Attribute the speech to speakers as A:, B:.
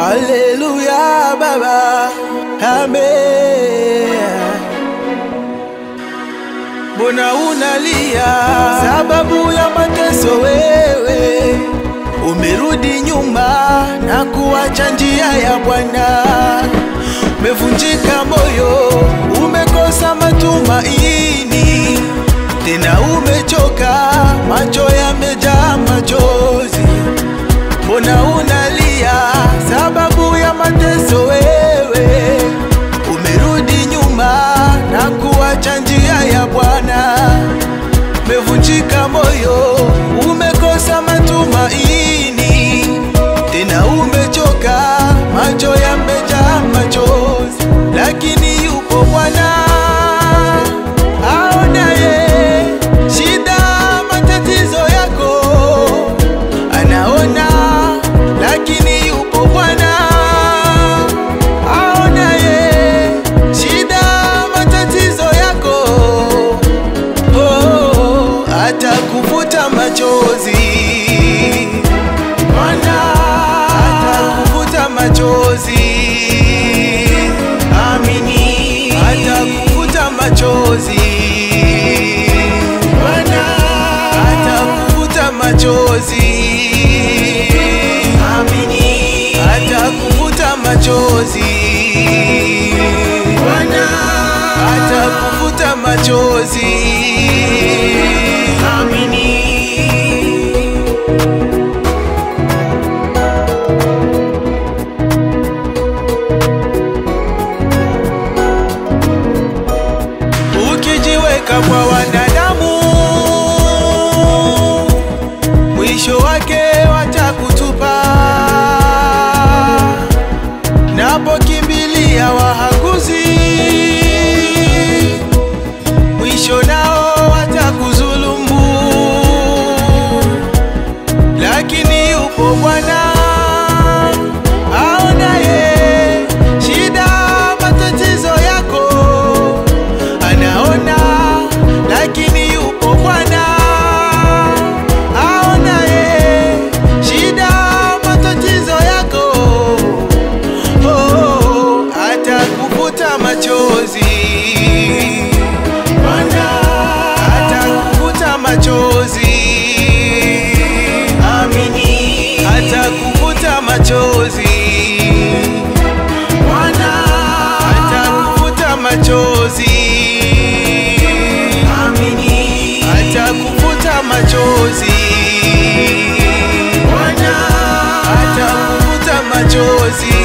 A: Haleluya Baba, amen. Mbona unalia sababu ya mateso? Wewe umerudi nyuma na kuacha njia ya Bwana, umevunjika moyo, umekosa matumaini, tena umechoka, macho yamejaa machozi. Mbona unalia sababu ya mateso? Wewe umerudi nyuma na kuacha njia ya Bwana, umevunjika moyo, umekosa matumaini, tena umechoka, macho yamejaa machozi, lakini yupo Bwana aonaye shida, matatizo yako anaona, lakini yupo Bwana aonaye shida, matatizo yako oh, atakuvuta machozi Bwana atakuvuta machozi, amini, atakuvuta machozi Bwana atakuvuta machozi, amini, atakuvuta machozi Bwana atakuvuta machozi, amini. Ukijiweka kwa wanadamu, mwisho wake watakutupa. Napokimbilia wahaguzi, mwisho nao watakudhulumu, lakini yupo Bwana aonaye shida, matatizo yako anaona, lakini yupo Bwana aonaye shida, matatizo yako oh, atakuvuta machozi Bwana atakuvuta machozi, amini, atakuvuta machozi Bwana atakuvuta machozi, amini, atakuvuta machozi Bwana atakuvuta machozi